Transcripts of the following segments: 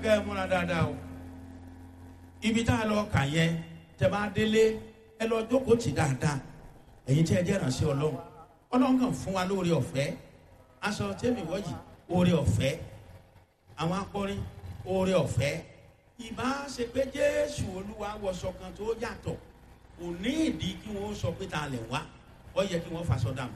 kẹ́ ẹ múra dáadáa o ibi tá a lọ kà yẹn tẹ bá délé ẹ lọ jókòó tì dáadáa ẹ̀yin tí ẹ jẹ́ ìrànṣẹ́ ọlọ́run ọlọ́run kàn fún wa lóore ọ̀fẹ́ aṣọ tẹ́mi wọ́jì oore ọ̀fẹ́ àwọn akọrin oore ọ̀fẹ́ ìbá ṣe pé jésù olúwa wọṣọ kan tó yàtọ̀ kò ní ìdí kí wọ́n sọ pé ta lẹ̀ wá ó yẹ kí wọ́n faṣọ dànù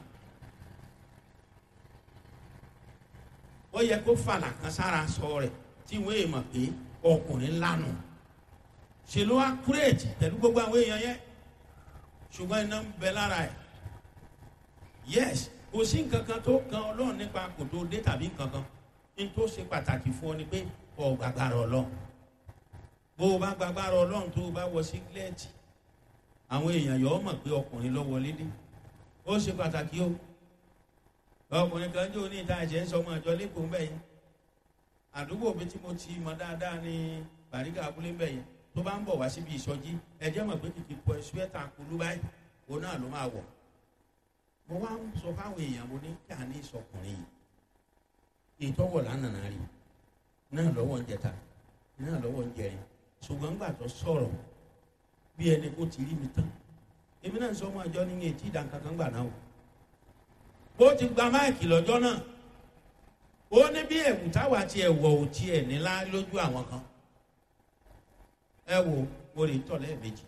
ó yẹ kó fàlà kan sára sọ rẹ̀ tí wọ́n èèmọ̀ pé ọkùnrin lánàá ṣe ló wá kúrèètì pẹ̀lú gbogbo àwọn èèyàn yẹn ṣùgbọ́n iná ń bẹ lára ẹ̀ yes kò sí nǹkan kan tó kan ọlọ́run nípa kò tó dé tàbí nǹkan kan ní tó ṣe pàtàkì fún ọ ni pé ọ gbàgbára ọlọ́run bó o bá gbàgbára ọlọ́run tó o bá wọ sígílẹ́ẹ̀tì àwọn èèyàn yọ ọ mọ̀ pé ọkùnrin lọ wọlé dé ó ṣe pàtàkì o ọkùnrin kan jó ní ìta ẹ̀jẹ̀ ń sọ ọmọ àjọ lẹ́kọ̀ọ́ ń bẹ̀ yẹn àdúgbò mi tí mo ti mọ dáadáa ní bàríkà abúlé ń bẹ̀ yẹn tó bá ń bọ̀ wá síbi ìsọjí ẹ̀jẹ̀ mọ̀ pé kìkì pọ̀ ṣúẹ́tà kulú báyìí òun náà ló máa wọ̀ mo wá ń sọ fáwọn èèyàn mo ní kí a ní ìsọkùnrin yìí ìtọ́wọ̀ lánàá rí náà lọ́wọ́ ń jẹta náà lọ́wọ́ ń jẹrin ṣùgbọ́n gbà tó sọ̀rọ̀ bí ẹni kó ti rí mi tán èmi náà ń sọ ọmọ àjọ ní etí ìdánkankan gbà náà o bó ti gba máìkì lọ́jọ́ náà ó ní bí ẹ̀wù táwa ti ẹ̀wọ̀ ò tiẹ̀ nílá lójú àwọn kan ẹ wo mo lè tọ̀ lẹ́ẹ̀mejì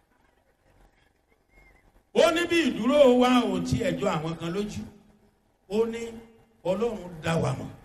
ó ní bí ìdúró wa ò tiẹ̀ jọ àwọn kan lójú ó ní ọlọ́run dá wa mọ̀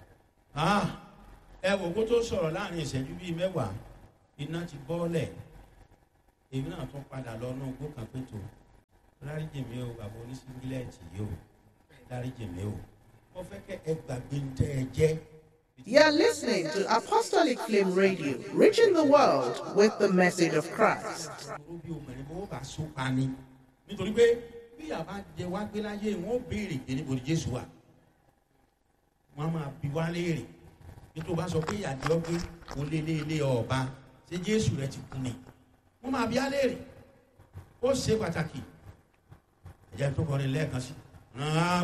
ẹ wò kó tó sọ̀rọ̀ láàrin ìṣẹ́jú bíi mẹ́wàá iná ti bọ́ọ̀lẹ̀ èmi náà tún padà lọ náà gbó kan pé tó dáríjì mi o bàbá oníṣíngílẹ̀tì yìí o dáríjì mi o mo fẹ́ kẹ́ ẹ gbàgbé ń tẹ́ ẹ jẹ́. You're listening to Apostolic Flame Radio, reaching the world with the message of Christ. Oró bí obìnrin bó bá so pa ni nítorí pé bí àbá jẹ wá gbé láyé wọn ó béèrè pé níbo ni Jésù wà wọn á máa bi wá léèrè nítorí wọn bá sọ pé ìyàjọ pé kò lé lé lé ọba ṣé Jésù rẹ ti kú ni wọn máa bi á léèrè ó ṣe pàtàkì ẹ̀jẹ̀ tó kọrin lẹ́ẹ̀kan sí.